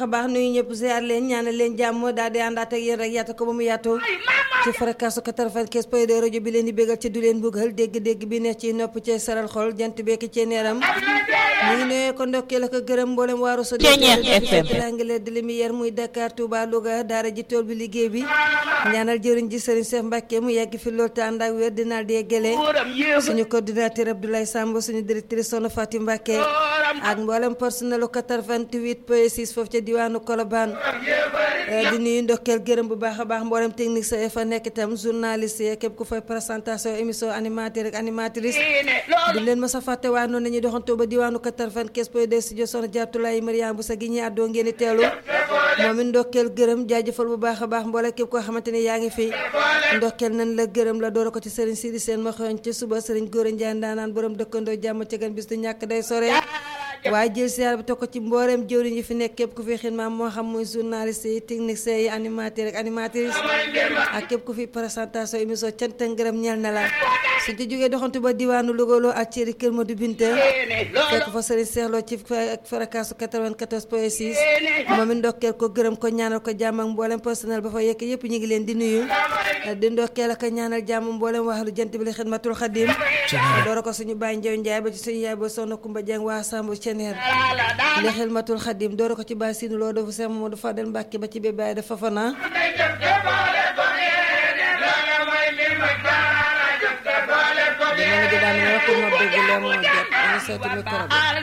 a baax nuyu ñëpp ziar leen ñaanal leen jàmm daal di àndaat ak yéen rek yaata ko ba mu yaatu ci fréquence 95 point 2 rajo bi leen di bégal ci du leen buggal dégg-dégg bi neex ci nopp ci saral xol jant bekki ci neeram ñu ngi nuyee ko ndokkee la ko gërëm mboolem waaru sa langale de lumière muy Dakar Touba Louga daara ji tool bi liggéey bi ñaanal jëriñ ji Serigne Cheikh Mbacke mu yàgg fi loolu te ànd ak wér dinaal di yeggale suñu coordinateur Abdoulaye Samb suñu directrice Soxna Fatou Mbacke ak mboolem personnel 88 point 6 foofu ca diwaanu Colobane di nuyu ndokkeel gërëm bu baax a baax mboolem technique sa fa nekk itam journaliste yi képp ku fay présentation émission animateur ak animatrice du leen ma sa fàtte waa noonu nañuy doxantoo ba diwaanu 95 point 2 studio Soxna Jaatulaay Mariama bu sa gi ñi àddoo ngeen di teelu moom it ndokkeel gërëm jaajëfal bu baax a baax mboole képp koo xamante ni yaa ngi fi ndokkeel nañ la gërëm la door ko ci Serigne Sidi Sène ma xewoon ci suba Serigne Góora Ndiaye ndaanaan borom dëkkandoo jàmm ci gan bis du ñàkk day sore waaye jël siyaar bi teg ko ci mbooreem jëwriñ yi fi nekk képp ku fi xidma moo xam muy journaliste yi technicien yi animateur ak animatrice ak képp ku fi présentation émission cant ak ngërëm ñeel na la suñ ci jógee doxantu ba diwaanu Louga ak céri Kër Madou Binta fekk fa sëriñ seexloo ci fréquence 94 point 6 moom it ndokkeel ko gërëm ko ñaanal ko jàmm ak mboolem personnel ba fa yekk yëpp ñu ngi leen di nuyu di ndokkeel ak ñaanal jàmm mboolem waxlu jant bi li xidmatul xadim doora ko suñu bàyyi njaw njaay ba ci suñu yaay ba soxna Kumba Jeng waa Sambu ceneer li xidmatul xadim doora ko ci bàyyi sinu loo dafa Seex Mamadu Fadel Mbàkke ba ci bee bàyyi dafa fana dina ngi daan wax ko ma dégg la moo jot ñu seeti micro bi